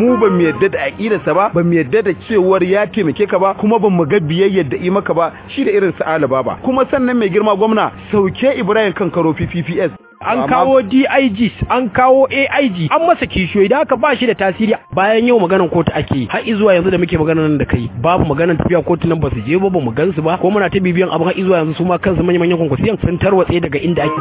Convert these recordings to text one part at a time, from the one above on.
mu ba mu yadda da aqidarsa ba ba mu yadda da cewar ya taimake ka ba kuma ba mu ga biyayyar da yi maka ba shi da irin su alaba ba kuma sannan mai girma gwamna sauke Ibrahim Kankaro PPPS an kawo DIGs an kawo AIG an masa kishiyoyi da haka ba shi da tasiri bayan yau maganar kotu ake yi har zuwa yanzu da muke maganar nan da kai babu maganar tafiya kotu nan ba su je ba ba mu gansu ba ko muna ta bibiyan abin har zuwa yanzu su ma kansu manyan manyan kwankwasiyan sun tarwatse daga inda ake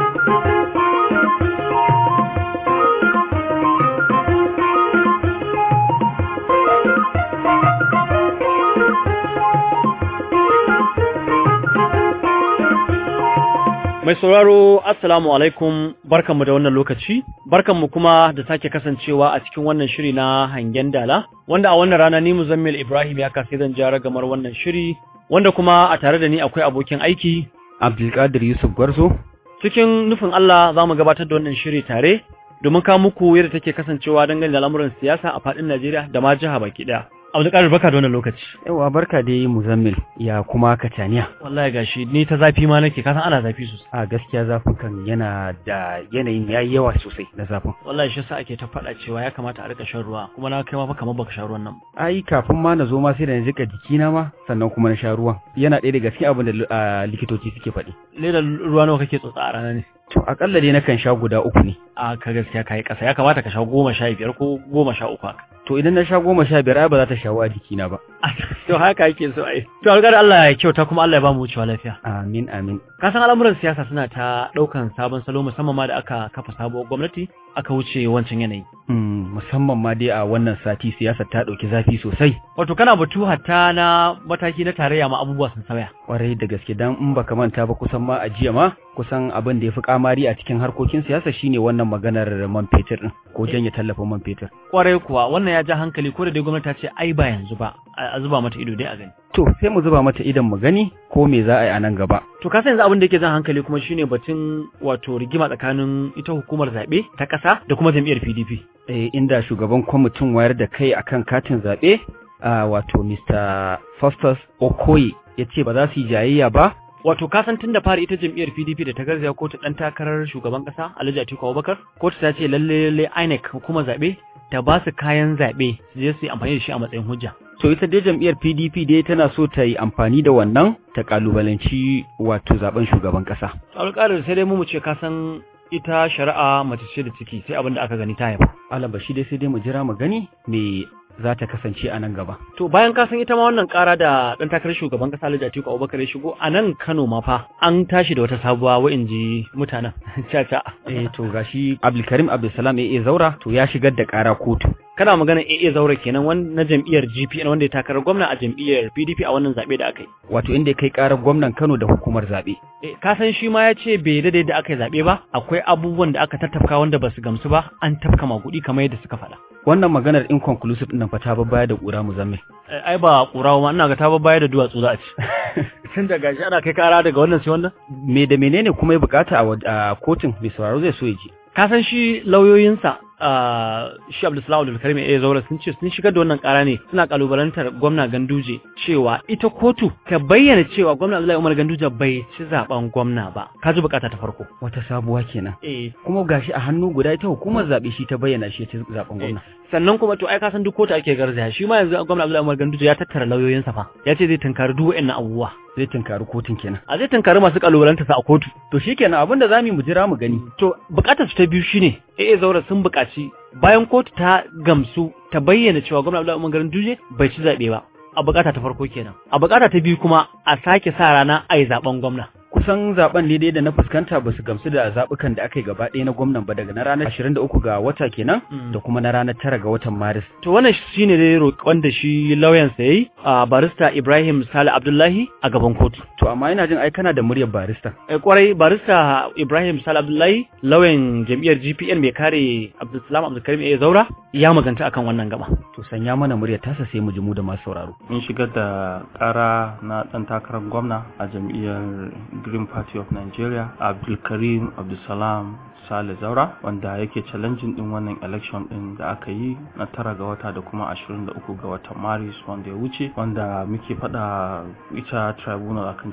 Mai sauraro Assalamu alaikum barkanmu da wannan lokaci barkanmu kuma da sake kasancewa a cikin wannan shiri na hangen dala wanda a wannan rana ni Muzammil Ibrahim ya kasai zan jara gamar wannan shiri wanda kuma a tare da ni akwai abokin aiki Abdulkadir Yusuf Gwarzo cikin nufin Allah za mu gabatar da wannan shiri tare domin kawo muku yadda take kasancewa dangane da al'amuran siyasa a faɗin Najeriya da ma jiha baki ɗaya. Abdulkadir barka da wannan lokaci. yawa barka dai Muzammil ya kuma Kataniya Wallahi gashi ni ta zafi ma nake kasan ana zafi sosai. a gaskiya zafin kan yana da yanayin yayi yawa sosai na zafin Wallahi shi yasa ake ta faɗa cewa ya kamata a rika shan ruwa kuma na kai ma fa kamar baka sha ruwan nan. ai kafin ma na zo ma sai da na jika jikina ma sannan kuma na sha ruwan yana ɗaya daga cikin abin da ah, likitoci suke faɗi Leda ruwa nawa kake tsotsa a rana ne? to akalla dai nakan sha guda uku ne A ka gaskiya kai ƙasa ya kamata ka sha goma sha biyar ko goma sha uku haka. to idan na sha goma sha biyar ai ba za ta shawo a jikina ba To haka yake so ai. To alƙar Allah ya kyauta kuma Allah ya ba mu wucewa lafiya. amin amin Ka san al'amuran siyasa suna ta ɗaukan sabon salo musamman ma da aka kafa sabuwar gwamnati aka wuce wancan yanayi. Mm, musamman ma dai a wannan sati siyasar ta ɗauki zafi sosai Wato kana batu hatta na mataki na tarayya ma abubuwa sun sauya. kwarai da gaske dan in baka manta ba kusan ma a jiya ma kusan abin da ya fi kamari a cikin harkokin siyasa shine wannan maganar man fetur din ko janye tallafin man fetur Kwarai kuwa wannan ya ja hankali ko da dai gwamnati ta ce ai ba yanzu ba a a zuba mata ido dai a gani. to sai mu zuba mata idan mu gani ko me za a yi a nan gaba To ka san yanzu abin da yake jan hankali kuma shine batun wato rigima tsakanin ita hukumar zaɓe ta ƙasa da kuma jam'iyyar PDP. eh, inda shugaban kwamitin wayar da kai akan katin zaɓe a wato Mr. Faustus Okoye ya ce ba za su yi jayayya ba Wato ka san tun da fari ita jam'iyyar PDP da ta garzaya kotu dan takarar shugaban kasa Alhaji Atiku Abubakar kotu ta ce lalle lalle INEC hukumar zabe ta ba su kayan zabe su je su yi amfani da shi a matsayin hujja. to ita dai jam'iyyar PDP dai tana so ta yi amfani da wannan ta kalubalanci wato zaben shugaban ƙasa Alƙalar sai dai mu mu ce ka san ita shari'a mace ce da ciki sai abin da aka gani ta haifa. alabashi dai sai dai mu jira mu gani me za ta kasance a nan gaba To bayan ka san ita ma wannan ƙara da ɗan takarar shugaban kasa Alhaji Atiku Abubakar ya shigo a nan Kano ma fa an tashi da wata sabuwa wa inji mutanen caca. eh to gashi Abdulkarim Abdulsalam AA Zaura to ya shigar da ƙara kotu Kana magana AA Zaure kenan wani na jam'iyyar GPN wanda ya takarar gwamna a jam'iyyar PDP a wannan zaɓe da aka yi. wato inda ya kai ƙarar gwamnan Kano da hukumar zaɓe Eh, ka san shi ma ya ce bai daidai da aka yi zaɓe ba akwai abubuwan da aka tattafka wanda ba su gamsu ba an tafka maguɗi kamar yadda suka faɗa. wannan maganar inconclusive ɗin nan fa ta baya da ƙura muzammil Eh, ai ba ƙurawa ma ina ga ta baya da duwatsu za a ci. Tun da gashi ana kai kara daga wannan sai wannan. me da menene kuma ya bukata a wad- a kotun mai sauraro zai so ya ji Ka san shi lauyoyinsa ah, shi Abdulsalam Abdulkarim ya zaura sun ce sun shigar da wannan kara ne suna kalubalantar gwamna Ganduje cewa ita kotu ta bayyana cewa gwamna Abdullahi Umar Ganduje bai ci zaben gwamna ba. Ka ji bukata ta farko. wata sabuwa kenan Eh, kuma gashi a hannu guda ita hukumar zaɓe shi ta bayyana shi ta zaɓen gwamna sannan kuma to ai ka san duk kotu ake garzaya shi ma yanzu gwamna Abdullahi Umar Ganduje ya tattara lauyoyinsa fa ya ce zai tunkari duk wa'annan abubuwa zai tunkari kotun kenan a zai tunkari masu kalubalanta sa a kotu to shikenan abin da zamu yi mu jira mu gani to bukatar su ta biyu shine AA Zaura sun bukaci bayan kotu ta gamsu ta bayyana cewa gwamna Abdullahi Umar Ganduje bai ci zabe ba a bukata ta farko kenan a bukata ta biyu kuma a sake sa rana ai zaben gwamna kusan zaben ne dai da na fuskanta ba su gamsu da zaɓukan da aka yi gaba ɗaya na gwamnan ba daga na ranar 23 ga wata kenan Mm. da kuma na ranar 9 ga watan maris to wannan shine dai roƙon da shi lauyansa yayi a barista Ibrahim Sale Abdullahi a gaban kotu to amma ina jin ai kana da muryar barista Eh, kwarai barista Ibrahim Sal Abdullahi lauyan jam'iyyar GPN mai kare Abdulsalam Abdulkarim A Zaura ya maganta akan wannan gaba. to sanya mana muryar tasa sai mu ji mu da masu sauraro in shigar da kara na dan takarar gwamna a jam'iyyar green party of nigeria abdulkarim abdulsalam sale zaura wanda yake challenging din wannan election din da aka yi na tara ga wata da kuma 23 ga watan maris wanda ya wuce wanda muke fada ita tribunal akan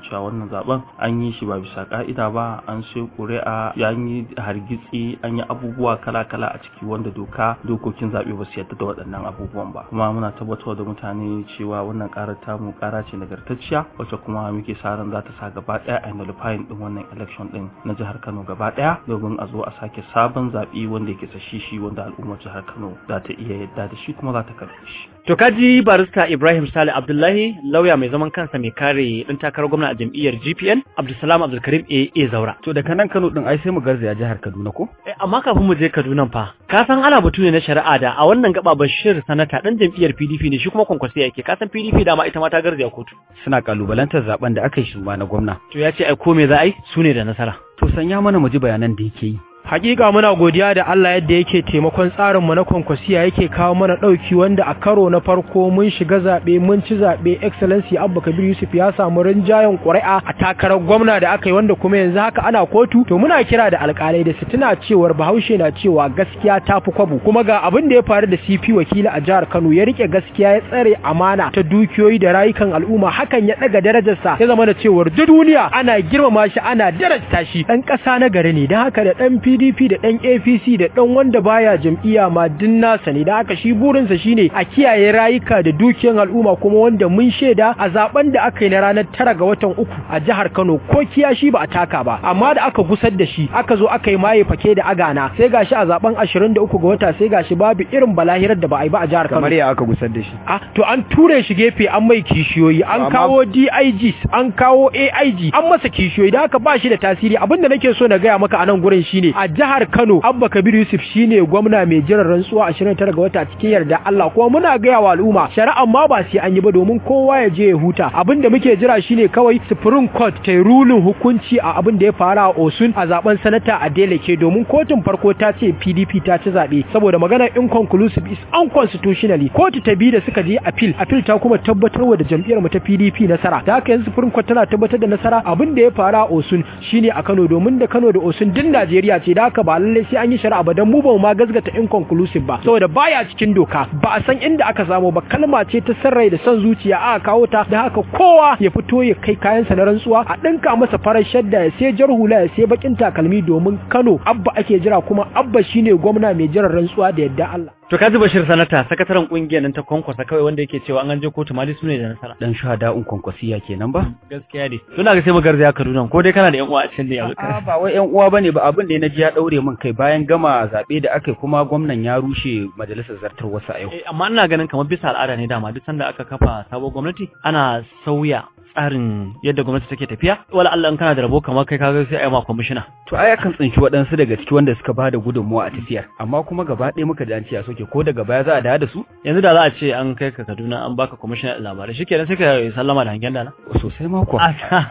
cewa wannan zaben an yi shi ba bisa ka'ida ba an sai ƙuri'a ya yi hargitsi an yi abubuwa kala-kala a ciki wanda doka dokokin zaɓe ba su yarda da waɗannan abubuwan ba kuma muna tabbatar da mutane cewa wannan ƙarar tamu ƙara ce nagartacciya wacce kuma muke sa ran za ta sa gaba ɗaya a nullifying ɗin wannan election ɗin na jihar Kano gaba ɗaya domin a zo a sake sabon zaɓe wanda yake shi wanda al'ummar jihar Kano za ta iya yadda da shi kuma za ta karɓe shi. To kaji barista Ibrahim Sale Abdullahi lauya mai zaman kansa mai kare ɗan takarar gwamna a jam'iyyar GPN Abdulsalam Abdulkarim AA Zaura. To daga nan Kano din ai sai mu garzaya jihar Kaduna ko? Eh, amma kafin mu je Kaduna fa ka san ana batu ne na shari'a da a wannan gaba Bashir sanata dan jam'iyyar PDP ne shi kuma kwankwasi yake ka san PDP dama ita ma ta garzaya kotu. Suna kalubalantar zaben da aka yi shugaba na gwamna. To ya ce ai ko me za a yi su ne da nasara. To sanya mana mu ji bayanan da yake yi. Hakika muna godiya da Allah yadda yake taimakon tsarinmu na kwankwasiya yake kawo mana ɗauki wanda a karo na farko mun shiga zaɓe mun ci zaɓe excellency Abba Kabir Yusuf ya samu rinjayen ƙuri'a a takarar gwamna da aka yi wanda kuma yanzu haka ana kotu to muna kira da alƙalai da su tuna cewar Bahaushe na cewa gaskiya ta fi kwabo kuma ga abin da ya faru da CP wakili a jihar Kano ya rike gaskiya ya tsare amana ta dukiyoyi da rayukan al'umma hakan ya ɗaga darajarsa ya zama da cewar duk duniya ana girmama shi ana darajta shi ɗan ƙasa na gari ne don haka da ɗan PDP da ɗan APC da ɗan wanda baya jam'iyya ma din nasa ne da haka shi burinsa shine a kiyaye rayuka da dukiyan al'umma kuma wanda mun shaida a zaben da aka yi na ranar tara ga watan uku a jihar Kano ko kiyashi ba a taka ba amma da aka gusar da shi aka zo aka yi maye fake da agana sai gashi a zaben 23 ga wata sai gashi babu irin balahirar da ba a yi ba a jihar Kano Kamar ya aka gusar da shi. Ah, to an ture shi gefe an mai kishiyoyi, an Amma- kawo DIGs, an kawo AIG, an masa kishiyoyi, da haka ba shi da tasiri. Abin da nake so na gaya maka a nan gurin shine a jihar Kano, Abba Kabir Yusuf shine gwamna mai jiran rantsuwa 29 ga wata cikin yarda Allah. Kuma muna gaya wa al'umma, shari'an ma ba sai an yi ba domin kowa ya je ya huta. Abin da muke jira shine kawai Supreme Court ta yi rulin hukunci a abin da ya faru a Osun a zaben sanata a Deleke domin kotun farko ta ce PDP ta ci zaɓe saboda maganar inconclusive is unconstitutionally kotu ta biyu da suka je appeal appeal ta kuma tabbatarwa da jam'iyyar mu ta PDP nasara da haka yanzu Supreme Court tana tabbatar da nasara abin da ya faru a Osun shine a Kano domin da Kano da Osun din Najeriya ce da haka ba lalle sai an yi shari'a ba dan mu ba mu ma gazgata inconclusive ba saboda baya cikin doka ba a san inda aka samu ba kalma ce ta sarrai da son zuciya aka kawo ta da haka kowa ya fito ya kai kayansa na rantsuwa a dinka masa farar shadda ya sai jar hula ya sai bakin takalmi domin Kano abba ake jira kuma abba shine gwamna mai jiran rantsuwa da yadda Allah To kaji Bashir sanata sakataren kungiyar nan ta kwankwasa kawai wanda yake cewa an an je kotu ma dai su ne da nasara. Dan shahada'un kwankwasiya kenan ba? Gaskiya dai. Suna ga sai mu garzaya Kaduna ko dai kana da yan uwa a can ne yanzu. A'a ba wai ƴan uwa bane ba abin da na ji ya daure min kai bayan gama zabe da aka yi kuma gwamnan ya rushe majalisar zartar wasu a yau. Eh, amma ina ganin kamar bisa al'ada ne dama duk sanda aka kafa sabon gwamnati ana sauya tsarin yadda gwamnati take tafiya wala Allah in kana da rabo kamar kai kaga sai a yi ma kwamishina To ai akan tsinci waɗansu daga ciki wanda suka bada gudunmuwa a tafiyar amma kuma gaba ɗaya muka ji an ce a soke ko daga baya za a dawo da su yanzu da za a ce an kai ka Kaduna an baka kwamishina labarai shikenan sai ka sallama da hangen dana sosai ma kuwa.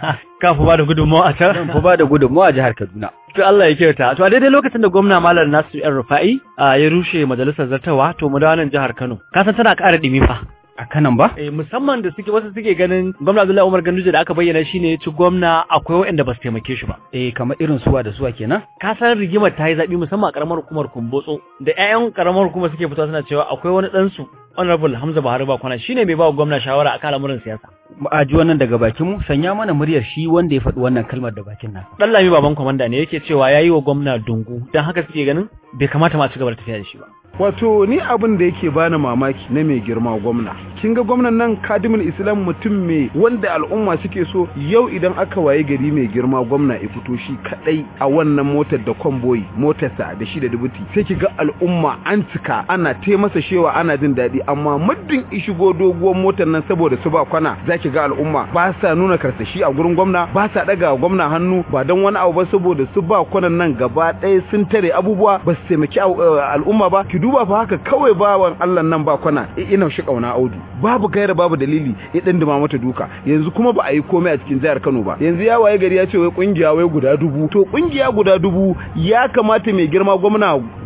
ka fi ba da gudunmawa a can Zan fi bada gudunmuwa a jihar Kaduna. to Allah ya kyauta to a daidai lokacin da gwamna Malam Nasir Yan Rufa'i a, ya rushe majalisar zartawa to mu dawo nan jihar Kano ka san tana ƙara ɗimi fa A kanan ba? eh musamman da suke wasu suke ganin gwamna Abdullahi Umar Ganduje da aka bayyana shine ya ci gwamna akwai waɗanda ba su taimake shi ba Eh kamar irin suwa da suwa kenan? ka san rigimar ta yi zaɓi musamman a ƙaramar hukumar Kumbotso da 'ya'yan ƙaramar hukumar suke fitowa suna cewa akwai wani ɗansu Honorable Hamza Buhari Bakwana shine mai ba wa gwamna shawara akan al'amuran siyasa A ji wannan daga bakin mu sanya mana muryar shi wanda ya faɗi wannan kalmar da bakin nasa. Dan Lami baban kwamanda ne yake cewa yayi wa gwamna dungu dan haka suke ganin bai kamata ma a ci gaba da tafiya da shi ba wato ni abin da yake bani mamaki na mai girma gwamna kin ga gwamnan nan kadimul islam mutum mai wanda al'umma suke so yau idan aka waye gari mai girma gwamna ya fito shi kadai a wannan motar da convoy motarsa da shi da dubuti sai ki ga al'umma an cika ana te masa shewa ana jin daɗi amma muddin ishigo doguwar motar nan saboda su ba kwana zaki ga al'umma ba sa nuna karsashi a gurin gwamna ba sa daga gwamna hannu ba don wani abu ba saboda su ba kwanan nan gaba ɗaya sun tare abubuwa ba su taimaki al'umma ba ki duba fa haka kawai bawan Allah nan ba kwana ina shi kauna audu babu gaira babu dalili ya dan dima mata duka yanzu kuma ba a yi komai a cikin jihar Kano ba yanzu ya waye gari ya ce wai kungiya wai guda dubu to kungiya guda dubu ya kamata mai girma gwamna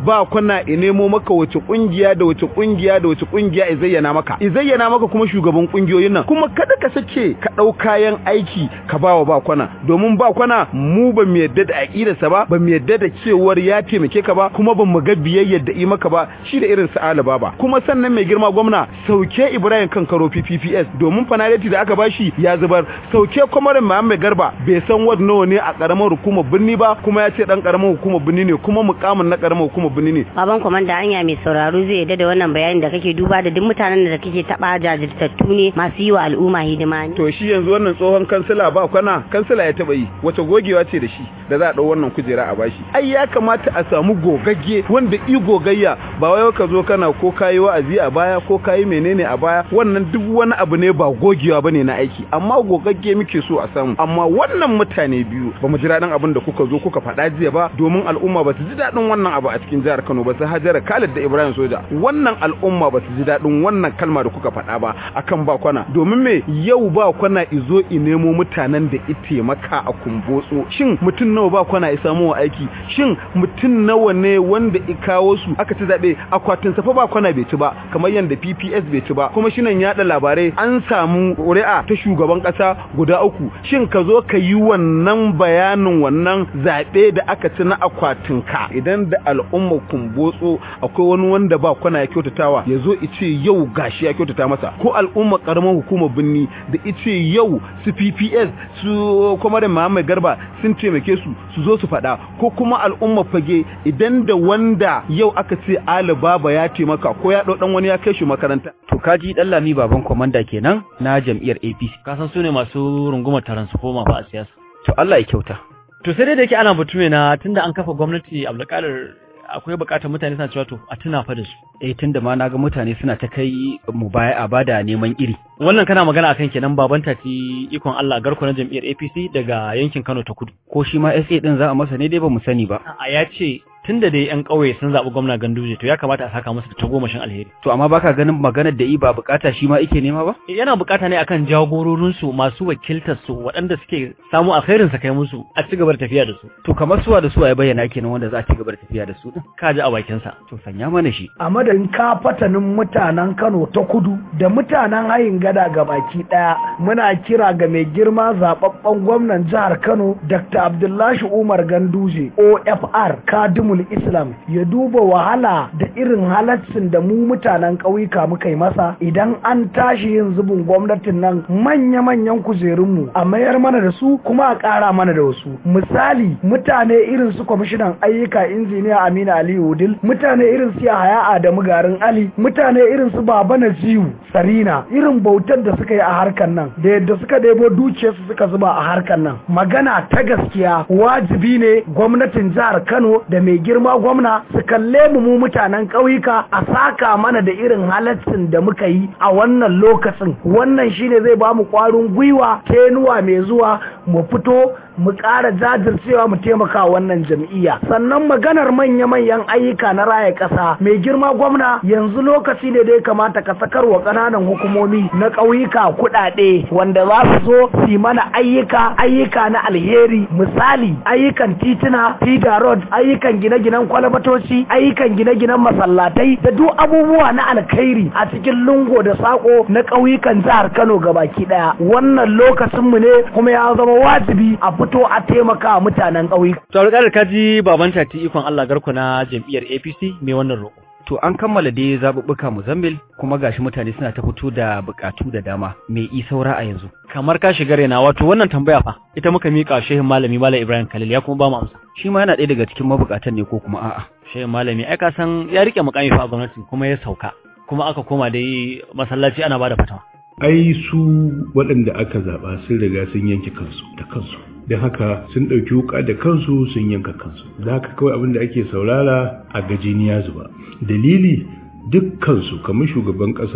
ba kwana i nemo maka wace kungiya da wace kungiya da wace kungiya i zayyana maka i zayyana maka kuma shugaban kungiyoyin nan kuma kada ka sake ka dau kayan aiki ka bawa ba kwana domin ba kwana mu ba mu yadda da aqidarsa ba ba mu yadda da cewar ya taimake ka ba kuma ba mu ga biyayyar da yi maka ba shi da irin sa ba ba kuma sannan mai girma gwamna sauke Ibrahim Kankaro PPPS domin fanaliti da aka bashi ya zubar sauke kwamarin Muhammad Garba bai san wad nawa ne a karamar hukumar birni ba kuma ya ce dan karamar hukumar birni ne kuma mukamin na karamar hukumar birni ne baban komanda anya mai sauraro zai yadda da wannan bayanin da kake duba da duk mutanen da kake taba jajirtattu ne masu yi wa al'umma hidima ne to shi yanzu wannan tsohon kansila ba kwana kansila ya taba yi wace gogewa ce da shi da za a dau wannan kujera a bashi ai ya kamata a samu gogagge wanda i gogayya ba wai ka zo kana ko kayi wa'azi a baya ko kayi menene a baya wannan duk wani abu ne ba gogewa bane na aiki amma gogagge muke so a samu amma wannan mutane biyu ba mu ji daɗin abin da kuka zo kuka faɗa jiya ba domin al'umma ba su ji daɗin wannan abu a cikin jihar Kano ba su Hajara Khalid da Ibrahim Soja wannan al'umma ba su ji daɗin wannan kalma da kuka faɗa ba akan ba kwana domin me yau ba kwana izo i nemo mutanen da ite maka a kumbotso shin mutum nawa ba kwana ya samu aiki shin mutum nawa ne wanda i kawo su aka ci zaɓe akwatin safa ba kwana bai ci ba kamar yadda PPS bai ci ba kuma shinan yaɗa labarai an samu ƙuri'a ta shugaban ƙasa guda uku shin ka zo ka yi wannan bayanin wannan zaɓe da aka ci na akwatin ka idan da al'umma kumbotso akwai wani wanda ba kwana ya kyautatawa ya zo ice yau gashi ya kyautata masa ko al'umma karamar hukumar binni da ice yau su PPS su kuma da Muhammad Garba sun taimake su su zo su faɗa ko kuma al'umma fage idan da wanda yau aka ce Ali Baba ya taimaka ko ya ɗau ɗan wani ya kai shi makaranta. To kaji dan lami baban komanda kenan na jam'iyyar APC. ka san su ne masu rungumar transformer fa a siyasa To Allah ya kyauta. to sai dai da yake ana batu ne na tunda an kafa gwamnati Abdulkadir akwai bukatar mutane suna cewa to a tuna fa da su Eh tunda ma naga mutane suna ta kai mu baya a bada neman iri. wannan kana magana akan kenan baban tati ikon Allah garko na jam'iyyar APC daga yankin Kano ta Kudu Ko shi ma SA din za a masa ne dai ba mu sani ba. a ya ce tunda dai yan ƙauye sun zaɓi gwamna Ganduje to ya kamata a saka masa da tagomashin alheri To amma baka ganin maganar da yi ba bukata shi ma ike nema ba? yana bukata ne akan jagororinsu masu wakiltar su waɗanda suke samu alkhairin sa kai musu a ci gaba da tafiya da su To kamar suwa da suwa ya bayyana kenan wanda za a ci gaba da tafiya da su din. ka ji a bakin sa To sanya mana shi. a madadin kafatanin mutanen Kano ta kudu da mutanen hayin gada ga baki daya muna kira ga mai girma zababben gwamnan jihar Kano Dr. Abdullahi Umar Ganduje OFR Kadimul Islam ya duba wahala da irin halaccin da mu mutanen ƙauyuka muka yi masa idan an tashi yin zubin gwamnatin nan manya-manyan kujerunmu a mayar mana da su kuma a ƙara mana da wasu misali mutane irin su kwamishinan ayyuka injiniya Aminu Aliyu Udil mutane irin su Yahaya Adamu Garin Ali mutane irin su Baba Naziu Sarina irin bautar da suka yi a harkar nan da yadda suka debo dukiyarsu suka zuba a harkar nan magana ta gaskiya wajibi ne gwamnatin jihar Kano da mai girma gwamna su kalle mu mu mutanen ƙauyuka a saka mana da irin halaccin da muka yi a wannan lokacin wannan shine zai ba mu ƙwarin gwiwa tenuwa mai zuwa mu fito mu ƙara jajircewa mu taimaka wa wannan jam'iyya sannan maganar manya-manyan ayyuka na raya ƙasa mai girma gwamna yanzu lokaci ne da ya kamata ka sakar wa ƙananan hukumomi na ƙauyuka kuɗaɗe wanda za su zo su yi mana ayyuka ayyuka na alheri misali ayyukan tituna feeder road ayyukan gine-ginen kwalbatoci ayyukan gine-ginen masallatai da duk abubuwa na alkhairi a cikin lungo da sako na ƙauyukan jihar Kano gabaki ɗaya wannan lokacinmu ne kuma ya zama wajibi a fito a taimaka wa mutanen ƙauyuka to alƙalar ka ji baban tati ikon Allah garko na jam'iyyar APC mai wannan roƙo To an kammala dai zaɓuɓɓuka Mozambil kuma gashi mutane suna ta fito da buƙatu da dama. Me i saura a yanzu? kamar ka shiga rena wato wannan tambaya fa ita muka mika shehin malami malam Ibrahim Khalil ya kuma ba mu amsa Shi ma yana ɗaya daga cikin mabukatan ne ko kuma a'a. shehin malami ai ka san ya rike mukami fa a gwamnati kuma ya sauka kuma aka koma dai masallaci ana bada fatawa ai su waɗanda aka zaɓa sun riga sun yanke kansu da kansu don haka sun ɗauki wuka da kansu sun yanka kansu da haka kawai abin da ake saurara a gajiniya zuba dalili dukkansu kamar shugaban ƙasa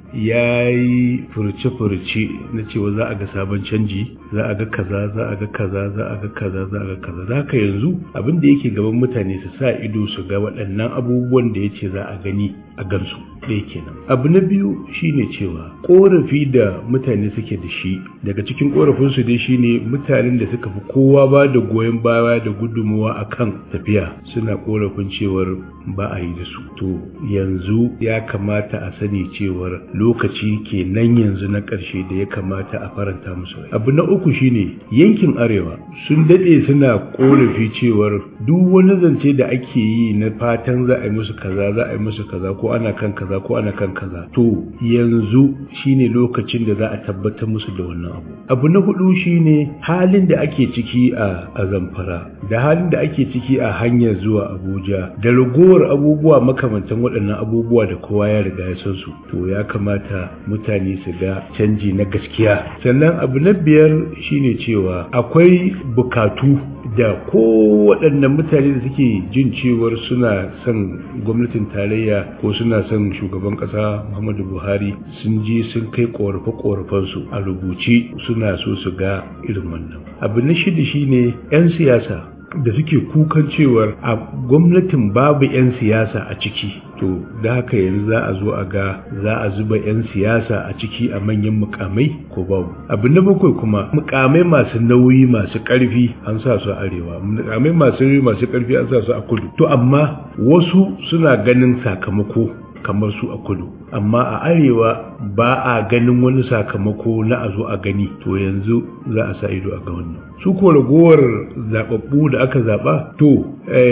ya yi furce-furce na cewa za a ga sabon canji za a ga kaza za a ga kaza za a ga kaza za a ga kaza za ka yanzu abin da yake gaban mutane su sa ido su ga waɗannan abubuwan da ya ce za a gani a gansu ɗaya kenan abu na biyu shine cewa korafi da mutane suke da shi daga cikin korafinsu dai shine mutanen da suka fi kowa ba da goyon baya da gudunmuwa akan tafiya suna korafin cewar ba a yi da su to yanzu ya kamata a sani cewar lokaci ke nan yanzu na ƙarshe da ya kamata a faranta musu rai abu na uku shine yankin arewa sun daɗe suna korafi cewar duk wani zance da ake yi na fatan za a yi musu kaza za a yi musu kaza ko ana kan kaza ko ana kan kaza to yanzu shine lokacin da za a tabbatar musu da wannan abu abu na hudu shine halin da ake ciki a a zamfara da halin da ake ciki a hanyar zuwa abuja da ragowar abubuwa makamantan waɗannan abubuwa da kowa ya riga ya san su to ya kamata mutane su ga canji na gaskiya sannan abu na biyar shine cewa akwai bukatu da kowaɗannan mutane da suke jin cewar suna son gwamnatin tarayya ko suna son shugaban ƙasa muhammadu buhari sun je sun kai ƙorafe-ƙorafensu a rubuce suna so su ga irin wannan abu na shida shine 'yan siyasa da suke kukan cewar a gwamnatin babu 'yan siyasa a ciki to da haka yanzu za a zo a ga za a zuba 'yan siyasa a ciki a manyan mukamai ko babu abu na bakwai kuma mukamai masu nauyi masu karfi an sa su a arewa mukamai masu nauyi masu karfi an sa su a kudu to amma wasu suna ganin sakamako kamar su a kudu amma a arewa ba a ganin wani sakamako na a zo a gani to yanzu za a sa ido a ga wannan su ko ragowar zababbu da aka zaba to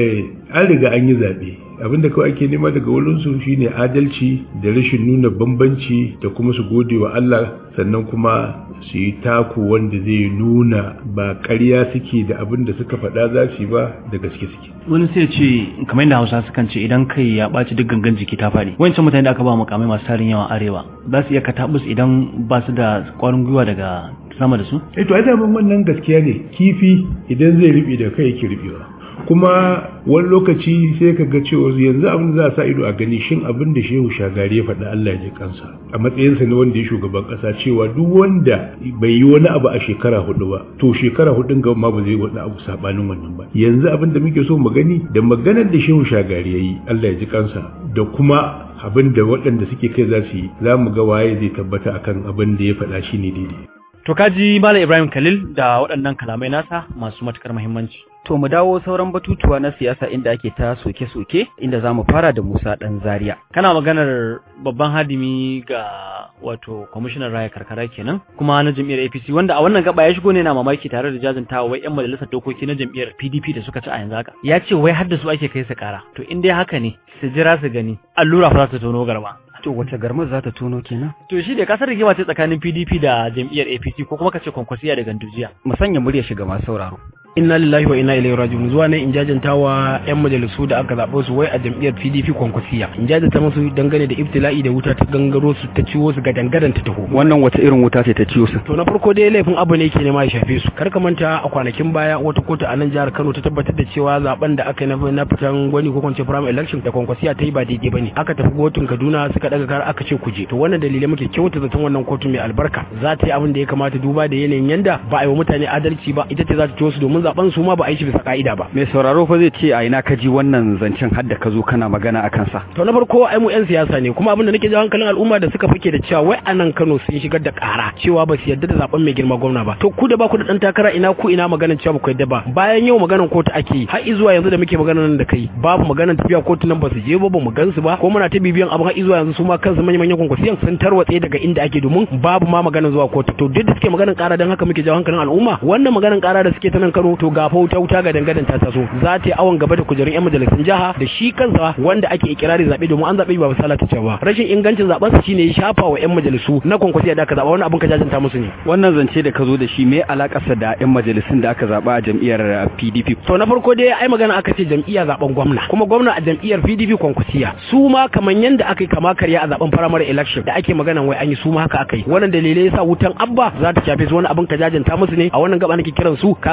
an riga an yi zaɓe abinda kawai ake nema daga wurinsu shine adalci da rashin nuna bambanci da kuma su gode wa Allah sannan kuma su yi taku wanda zai nuna ba ƙarya suke da abin da suka faɗa za su yi ba da gaske suke wani sai ce kamar yadda hausa sukan ce idan kai ya ɓaci duk gangan jiki ta faɗi wancan mutane da aka ba mukamai masu tarin yawan arewa za su iya katabus idan ba su da ƙwarin gwiwa daga sama da su eh to ai daman wannan gaskiya ne kifi idan zai riɓe da kai yake riɓewa kuma wani lokaci sai ka ga cewa yanzu abin da za a sa ido a gani shin abin da shehu shagari ya faɗi Allah ya ji kansa a matsayinsa na wanda ya shugaban ƙasa cewa duk wanda bai yi wani abu a shekara hudu ba to shekara hudun gaba ma ba zai wani abu sabanin wannan ba yanzu abin da muke so mu gani da maganar da shehu shagari ya yi Allah ya ji kansa da kuma abin da waɗanda suke kai za su yi za mu ga waye zai tabbata akan abin da ya faɗa shi ne daidai To kaji Malam Ibrahim Khalil da waɗannan kalamai nasa masu matukar muhimmanci. To mu dawo sauran batutuwa na siyasa inda ake ta soke-soke inda za mu fara da Musa ɗan Zaria. Kana maganar babban hadimi ga wato kwamishinan raya karkara kenan kuma na jam'iyyar APC wanda a wannan gaba ya shigo ne na mamaki tare da jajantawa wai yan majalisar dokoki na jam'iyyar PDP da suka ci a yanzu haka. Ya ce wai har da su ake kai su kara. To in dai haka ne su jira su gani allura fa za ta tono garba. To wace garmar za ta tono kenan? To shi da kasar rigima ce tsakanin PDP da jam'iyyar APC ko kuma kace kwankwasiya da gandujiya. Mu sanya murya shiga masu sauraro. inna lillahi wa inna ilaihi raji'un zuwa ne in jajantawa yan majalisu da aka zaɓo su wai a jam'iyyar PDP kwankwasiya in jajanta musu dangane da ibtila'i da wuta ta gangaro su ta ciwo su ga dangadan ta taho Wannan wata irin wuta ce ta ciwo su? to na farko dai laifin abu ne ke nema ya shafe su kar ka manta a kwanakin baya wata kotu a nan jihar Kano ta tabbatar da cewa zaben da aka yi na na fitan gwani ko kwance primary election da kwankwasiya ta yi ba daidai bane aka tafi kotun Kaduna suka daga kar aka ce kuje to wannan dalilai muke kyauta zaton wannan kotu mai albarka za ta yi abin da ya kamata duba da yanayin yanda ba a yi wa mutane adalci ba ita ce za ta ciwo su domin zaben su ma ba a yi shi bisa ka'ida ba Mai sauraro fa zai ce a ina ka ji wannan zancen har da ka zo kana magana a kansa. to na farko ai mu yan siyasa ne kuma abin da nake jawo hankalin al'umma da suka fake da cewa wai a nan Kano sun shigar da ƙara cewa ba su yarda da zaben mai girma gwamna ba to ku da ba ku da dan takara ina ku ina maganar cewa ba ku yarda ba bayan yau maganar kotu ake yi har zuwa yanzu da muke maganar nan da kai babu maganar tafiya kotu nan ba su je ba ba mu gansu ba ko muna ta bibiyan abin har zuwa yanzu su ma kansu manyan manyan kwankwasiyan sun tarwatse daga inda ake domin babu ma maganar zuwa kotu to duk da suke maganar ƙara dan haka muke jawo hankalin al'umma wannan maganar ƙara da suke ta nan Kano to ga fa wuta wuta ga dangadan ta taso za ta yi awon gaba da kujerun yan majalisun jiha da shi kansa wanda ake ikirari zabe domin an zabe ba misala ta cewa rashin ingancin zaben sa shine ya shafa wa yan majalisu na kwankwasiya da aka zaba wannan abin ka jajanta musu ne Wannan zance da ka zo da shi me alakarsa da 'yan majalisun da aka zaba a jam'iyyar PDP? to na farko dai ai magana aka ce jam'iyya zaben gwamna kuma gwamna a jam'iyyar PDP kwankwasiya su ma kaman yanda aka yi kama karya a zaben primary election da ake magana wai an yi su ma haka aka yi wannan dalilai yasa wutan abba za ta shafe su wani abin ka jajanta musu ne a wannan gaba nake kiran su kaga kenan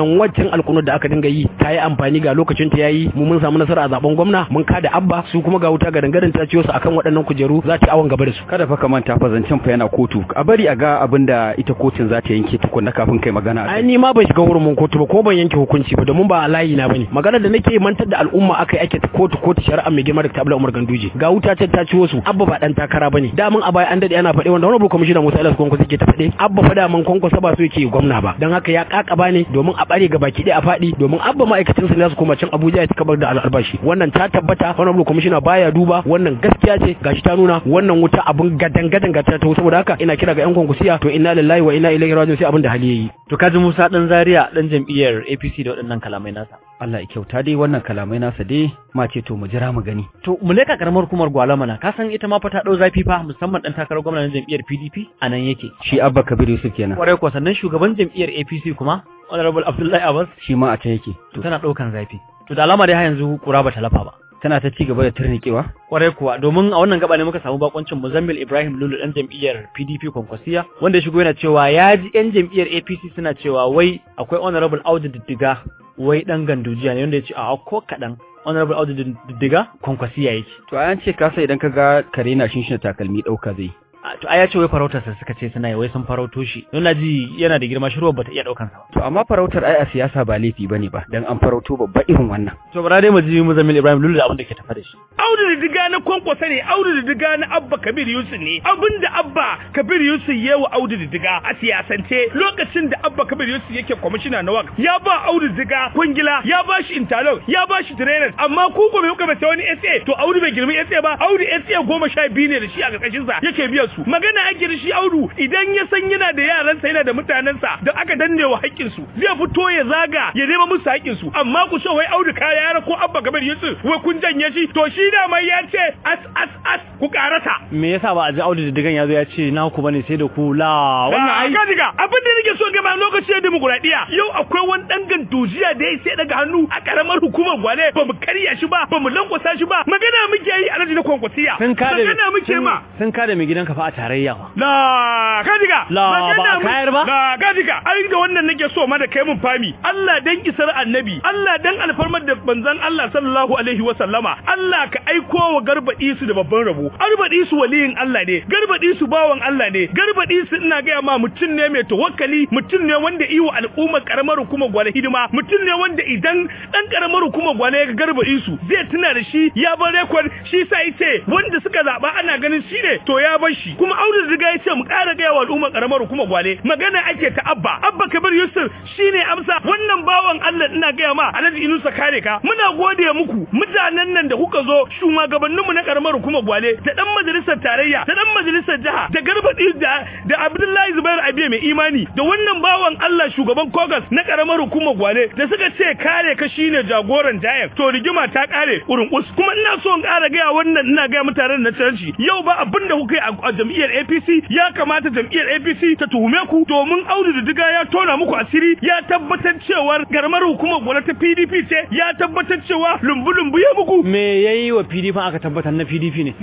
wannan waccan alkunu da aka dinga yi ta yi amfani ga lokacin ta yayi mu mun samu nasara a zaben gwamna mun kada abba su kuma ga wuta ga dangadan ta ciyo su akan waɗannan kujeru za ta yi awon gaba da su kada fa ka manta fa zancen fa yana kotu a bari a ga abin da ita kotun za ta yanke tukunna kafin kai magana a ai ni ma ban shiga hurumin kotu ba ko ban yanke hukunci ba domin ba a layi na bane magana da nake mantar da al'umma akai ake ta kotu kotu shari'a mai girma da tabla Umar Ganduje ga wuta ta ta ciwo su abba ba dan takara bane da mun a baya an dade ana faɗe wanda wani commissioner Musa Ilyas Konko suke ta faɗe abba fa da mun Konko ba so yake gwamna ba dan haka ya kakaba ne domin a bare ga baki ɗaya a faɗi domin abba ma'aikacin sa ne su koma can Abuja ya kabar da albashi wannan ta tabbata wani commissioner baya duba wannan gaskiya ce gashi ta nuna wannan wuta abun gadan gadan ga ta saboda haka ina kira ga yan konkusiya to inna lillahi wa inna ilaihi raji'un sai abin da hali yayi to kaji Musa dan Zaria dan jam'iyyar APC da waɗannan kalamai nasa Allah ya kyauta dai wannan kalamai nasa dai ma ce to mu jira mu gani to mu leka karamar hukumar Gwalama na ka san ita ma fa ta dau zafi fa musamman dan takarar gwamnatin jam'iyyar PDP a nan yake shi Abba Kabir Yusuf kenan kwarai ko sannan shugaban jam'iyyar APC kuma Honorable Abdullahi Abbas shi ma a ta yake to tana daukan zafi to da alama dai har yanzu kura ba ta lafa ba tana ta ci gaba da turnikewa kwarai kuwa domin a wannan gaba ne muka samu bakoncin Muzammil Ibrahim Lulu dan jam'iyyar PDP Konkwasiya wanda ya shigo yana cewa ya ji yan jam'iyyar APC suna cewa wai akwai honorable Audu Diddiga wai dan gandujiya ne wanda ya ce a ko kadan honorable Audu Diddiga Konkwasiya yake to an ce ka sai idan ka ga kare na shinshina takalmi dauka zai to ai ya ce wai farautar sa suka ce suna yi wai sun farauto shi don na ji yana da girma shirwa bata iya daukan sa to amma farautar ai a siyasa ba laifi bane ba dan an farauto babba irin wannan to bara dai mu ji Muzammil Ibrahim Lulu da abin da ke tafa da shi Audu da diga na kwankwasa ne Audu da diga na Abba Kabir Yusuf ne abinda Abba Kabir Yusuf ya wa Audu da diga a siyasance lokacin da Abba Kabir Yusuf yake kwamishina na wak ya ba Audu da diga kwangila ya ba shi interlock ya ba shi trainers amma ku ko bai kuka bata wani SA to Audu bai girmi SA ba Audu SA goma sha biyu ne da shi a ƙarƙashin sa yake biyan su magana ake da shi Audu idan ya san yana da yaransa yana da mutanensa da aka danne wa haƙƙin su zai fito ya zaga ya nema musu haƙƙin su amma ku ce wai Audu kaya yara ko Abba Kabir Yusuf wai kun janye shi to shi da mai ya ce as as as ku karata me yasa ba a ji Audu Diddigan ya zo ya ce na ku bane sai da ku la wannan ai ka diga abin da nake so gaba lokacin demokuraɗiyya yau akwai wani dan gandujiya da ya sai daga hannu a karamar hukumar gwale ba mu karya shi ba ba mu lankwasa shi ba magana muke yi a na kwankwasiya sun kada magana muke ma sun kada mai gidanka fa a tarayya ba la ka diga la ba a kayar ba la ka diga ai da wannan nake so ma da kai mun fami Allah dan isar annabi Allah dan alfarmar da banzan Allah sallallahu alaihi wa sallama Allah ka aiko wa garbaɗi su da babban rabo garbaɗi su waliyin Allah ne garbaɗi su bawan Allah ne garbaɗi su ina gaya ma mutum ne mai tawakkali mutum ne wanda iwo al'ummar karamar hukumar gwale hidima mutum ne wanda idan dan karamar hukumar gwale ya garbaɗi su zai tuna da shi ya bar rekord shi sa yace wanda suka zaba ana ganin shi ne to ya bar shi kuma Audu riga yace mu ƙara gaya wa al'ummar karamar hukumar gwale magana ake ta Abba Abba Kabir Yusuf shine amsa wannan bawan Allah ina gaya ma Alhaji Inusa kare ka muna gode muku mutanen nan da kuka zo shugabanninmu na karamar hukumar gwale da dan majalisar tarayya da dan majalisar jiha da garbaɗi da da Abdullahi Zubair Abiye mai imani da wannan bawan Allah shugaban Kogas na karamar hukumar gwale da suka ce kare ka shine jagoran jayan to rigima ta kare urin us kuma ina so in ƙara gaya wannan ina gaya mutanen na canci yau ba abin da kuka yi a jam'iyyar APC ya kamata jam'iyyar APC ta tuhume ku domin Audu da Diga ya tona muku asiri ya tabbatar cewar garmar hukumar gwale ta PDP ce ya tabbatar cewa lumbu-lumbu ya muku me yayi wa PDP aka tabbatar na PDP ne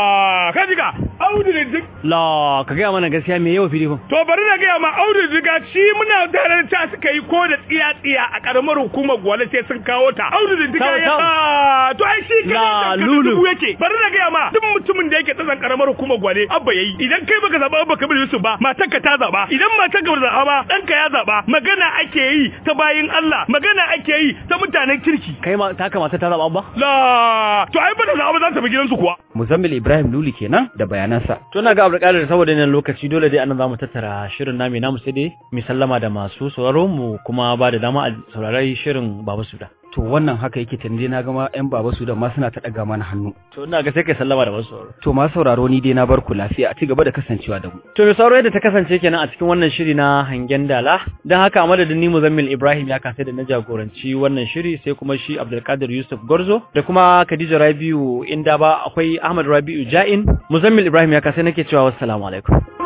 la ka diga Audu da Diga la ka ga mana gaskiya me yayi wa PDP to bari na gaya ma Audu da Diga shi muna tare da ta suka yi ko da tsiya-tsiya a karamar hukumar gwale sai sun kawo ta Audu da Diga ya to ai shi La, kai Lulu. yake bari na gaya ma duk mutumin da yake tsasan karamar hukumar gwale abba yayi idan kai baka zaba abba kabir yusuf ba matarka ta zaba idan matarka ba zaba ba danka ya zaba magana ake yi ta bayin Allah magana ake yi ta mutanen kirki kai ma ta kamata ta zaba ba la to ai ba da zaba za ta bi gidansu kuwa Muzammil Ibrahim Luli kenan da bayanansa to na ga Abdulkadir saboda nan lokaci dole dai anan zamu tattara shirin nami namu sai dai mu sallama da masu sauraro mu kuma ba da dama a saurari shirin Baba Suda to wannan haka yake tande na gama yan baba su da ma suna ta daga mana hannu to ina ga sai kai sallama da masu sauraro to ma sauraro ni dai na bar ku lafiya a ci gaba da kasancewa da mu To mai sauraro yadda ta kasance kenan a cikin wannan shiri na hangen dala don haka a madadin ni Muzammil Ibrahim ya kasai da na jagoranci wannan shiri sai kuma shi Abdulkadir Yusuf Gorzo da kuma Khadija Rabiu inda ba akwai Ahmad Rabiu Ja'in Muzammil Ibrahim ya kasai nake cewa wassalamu alaikum